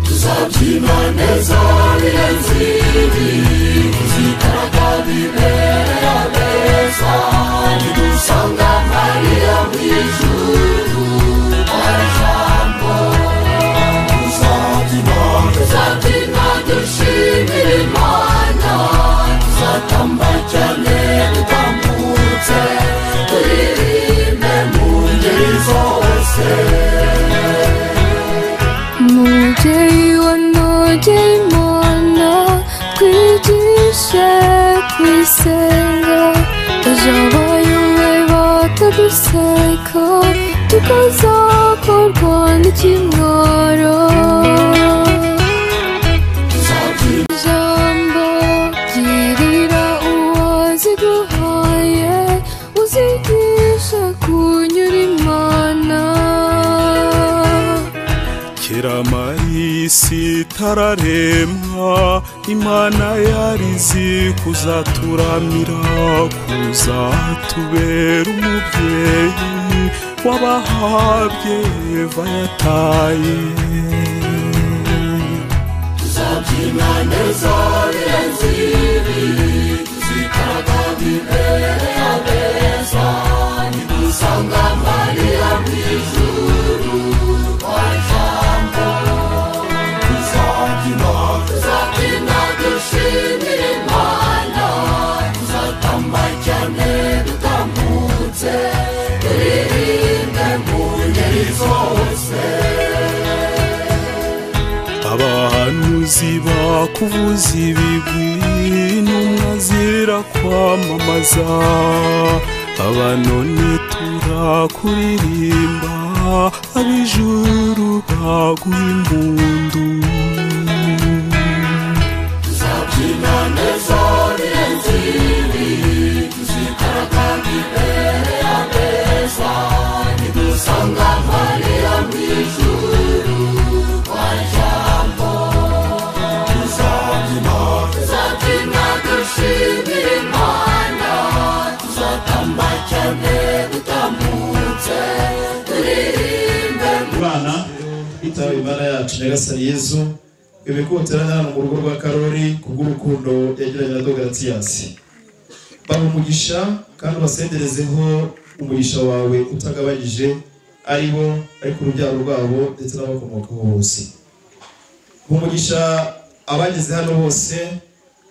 tuzabyina neza birenze ibi tuzigaragaza imbere y'ameza nidusanga mariya mu ijuru ari jambo tuzabyina tuzabyina dushimira imana tuzatamba cyane dutambutse turirimbe mu ngeri zose umubyeyi wanogeye imana twigishe kwisenga ejo abayobe bataduseka tukazakorwa n'ikimwaro ijambo girira uwaziguhaye uzigishe kunyura imana kera isi itararemwa imana yari izi kuzaturamira kuzatubera umubyeyi w'abahabye eva yataye tuzabyina neza birenze ibi tuzigaragaza imbere y'abeza nidusanga mariya mu ijuru kwa jambo tuzabyina tuzabyina dushimira imana tuzatamba cyane dutambutse turirimbe mu ngeri zose abahanuzi bakuvuza ibigwi n'umwe azira kwamamaza abanoni turakuririmba ab'ijuru baguha impundu tuzabyina neza birenze ibi tuzigaragaza imbere y'ameza nidusanga mariya mu ijuru kwa jambo tuzabyina tuzabyina dushimira imana tuzatamba cyane dutambutse turirimbe bana bitaba imana yacu nyagasani yezu ibikutira hano mu rugo rwa karori kubw'urukundo yagiranye na dogaratiyasi baha umugisha kandi ubasenderezeho umugisha wawe utagabanyije ari bo ariko urubyaro rwabo ndetse n'abakomokaho bose Baha umugisha abageze hano bose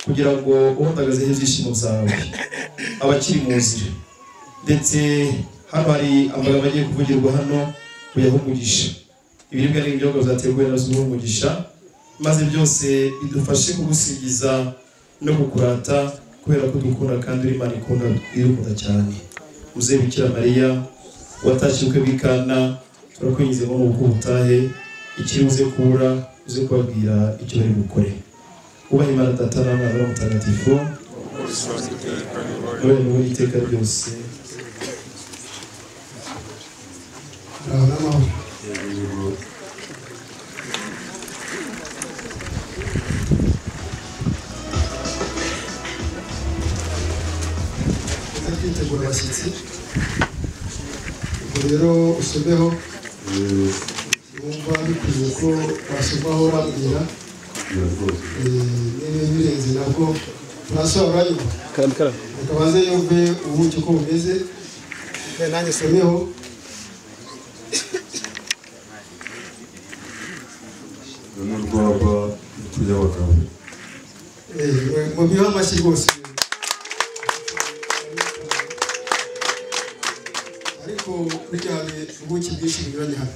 kugira ngo uhundagazeho ibyishimo byawe abakiri mu nzira ndetse hano hari amagambo agiye kuvugirwa hano kuyaha umugisha ibiribwa n'ibinyobwa byateguwe na zuba umugisha maze byose bidufashe kugusingiza no kukurata kubera ko dukunda kandi uri imana ikunda irukunda cyane muzehe bikira mariya watashye ubukwe bw'ikana turakwingize ngo nuko ubutahe ikiri uze kubura uze kubabwira icyo bari bukore ubaha imana data n'umwana n'umutagatifu none wowe iteka ryose tuza kwitegura abashyitsi ubwo rero usomeho wumva bikwiye ko wasomaho urambwira niba birenze nabwo urasoba uranyuma reka baze yumve ubuki uko bumeze reka nanjye someho n'urwaba rw'abagabo Eh, mu bihe amashyi rwose ariko burya hari ubuki bwinshi bunyuranye hano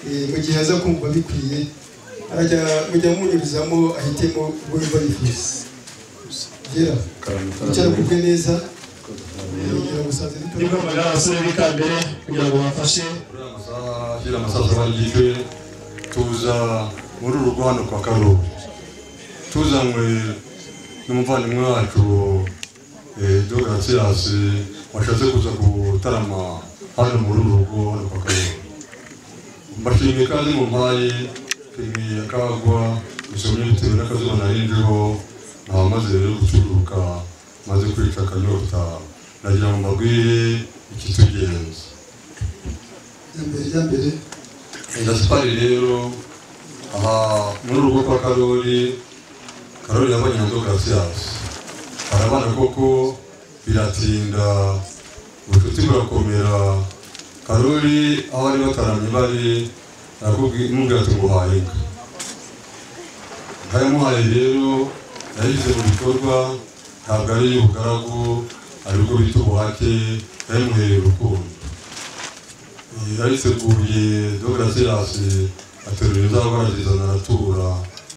Eh, mu gihe aza kumva bikwiye arajya mujya munyurizamo ahitemo ubwo yumva yifuza gera wicara kubwe neza kugira ngo usanze nibwo bitoroha magana abasore b'ikambere kugira ngo bafashe uriya musaza wangijwe tuza muri uru rugo hano kwa karori tuzanywe n'umuvandimwe wacu dogarasiyasi washatse kuza gutarama hano muri uru rugo hano kwa karori mbashimiye kandi mu mpaye nshimiye akagwa bisomye bitewe n'akazuba narinjeho namaze rero gucururuka maze kwica akanyota nagira ngo mbabwire ikitugenza mbere rya mbere gaspari rero aha muri urugo kwa karori karori yabonye inzoka ziyasi arabana koko biratinda ubucuti burakomera karori aho bari bataramye bari arakubwira ati nguhaye inka nkayamuhaye rero yayishyize mu bikorwa ntabwo ari iy'ubugaragu ari ubwo bita ubuhake yayimuhereye urukundo yariteguye dogarasirasi aterura izaba arazizana aratura